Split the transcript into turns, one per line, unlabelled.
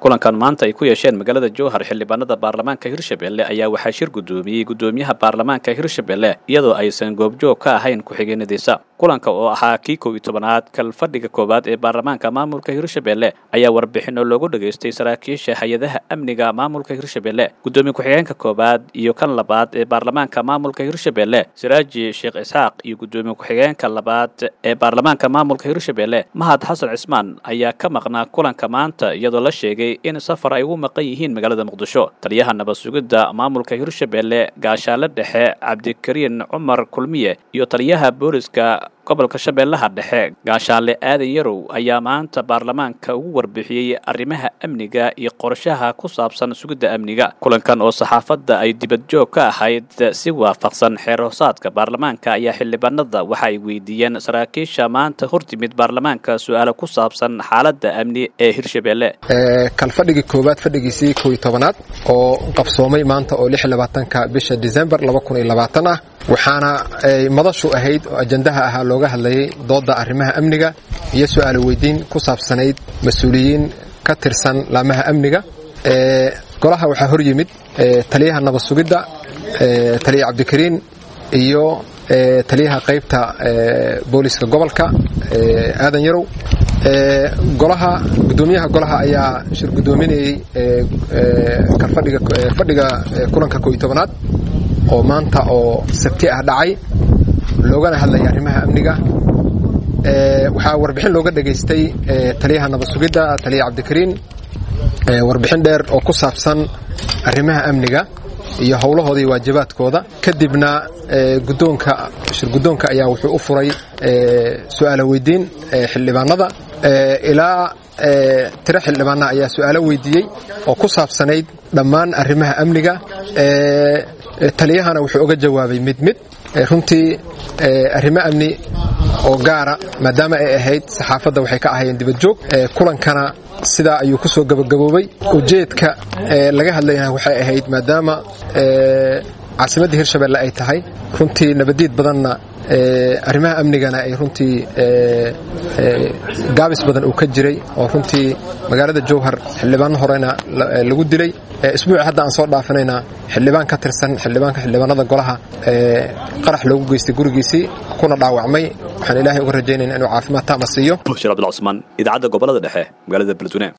kulankan maanta ay ku yeesheen magaalada jowhar xildhibaanada baarlamaanka hirshabelle ayaa waxaa shir guddoomiyey guddoomiyaha baarlamaanka hirshabelle iyadoo aysan goobjoog ka ahayn ku-xigeenadiisa kulanka oo ahaa kii kow iyo tobanaad kalfadhiga koowaad ee baarlamaanka maamulka hirshabelle ayaa warbixino loogu dhageystay saraakiisha hay-adaha amniga maamulka hirshabelle guddoomiye ku-xigeenka koowaad iyo kan labaad ee baarlamaanka maamulka hirshabelle siraaji sheekh isxaaq iyo guddoomiye ku-xigeenka labaad ee baarlamaanka maamulka hirshabelle mahad xasan cismaan ayaa ka maqnaa kulanka maanta iyadoo la sheegay in safar ay ugu maqan yihiin magaalada muqdisho taliyaha nabad sugidda maamulka hirshabelle gaashaale dhexe cabdikariin cumar kulmiye iyo taliyaha booliska gobolka shabeellaha dhexe gaashaale aadan yarow ayaa maanta baarlamaanka ugu warbixiyey arrimaha amniga iyo qorshaha ku saabsan sugidda amniga kulankan oo saxaafadda ay dibadjoog ka ahayd si waafaqsan xeer hoosaadka baarlamaanka ayaa xildhibaanada waxa ay weydiiyeen saraakiisha maanta hortimid baarlamaanka su-aalo ku saabsan xaaladda amni ee hirshabelle
kalfadhigii koowaad fadhigiisii kow iyo tobanaad oo qabsoomay maanta oo lix labaatanka bisha disembar laba kun iyo labaatan ah waxaana ay madashu ahayd oo ajandaha ahaa looga hadlayay doodda arrimaha amniga iyo su-aalo weydiin ku saabsanayd mas-uuliyiin ka tirsan laamaha amniga golaha waxaa hor yimid taliyaha nabad sugidda taliya cabdikariin iyo taliyaha qaybta booliska gobolka aadan yarow golaha gudoomiyaha golaha ayaa shir gudoominayey fadhiga kulanka ko iyo tobanaad oo maanta oo sabti ah dhacay loogana hadlaya arrimaha amniga waxaa warbixin looga dhageystay taliyaha nabad sugidda taliya cabdikariin warbixin dheer oo ku saabsan arrimaha amniga iyo howlahooda iyo waajibaadkooda kadibna gudoonka shir guddoonka ayaa wuxuu u furay su-aalo weydiin xildhibaanada ilaa tiro xildhibaana ayaa su-aalo weydiiyey oo ku saabsanayd dhammaan arrimaha amniga taliyahana wuxuu oga jawaabay mid mid runtii arrimo amni oo gaara maadaama ay ahayd saxaafadda waxay ka ahayeen dibadjoog kulankana sidaa ayuu ku soo gabagaboobay ujeedka laga hadlayna waxay ahayd maadaama caasimadda hirshabelle ay tahay runtii nabadiid badanna arrimaha amnigana ay runtii gaabis badan uu ka jiray oo runtii magaalada jowhar xildhibaano horena lagu dilay isbuuci hadda aan soo dhaafinayna xildhibaan ka tirsan xildhibaanka xildhibaanada golaha qarax loogu geystay gurigiisii kuna dhaawacmay waxaan ilaahay uga rajaynayna inuu caafimaad taama siiyo
bushir abdulcusmaan idaacadda gobolada dhexe magaalada beledweyne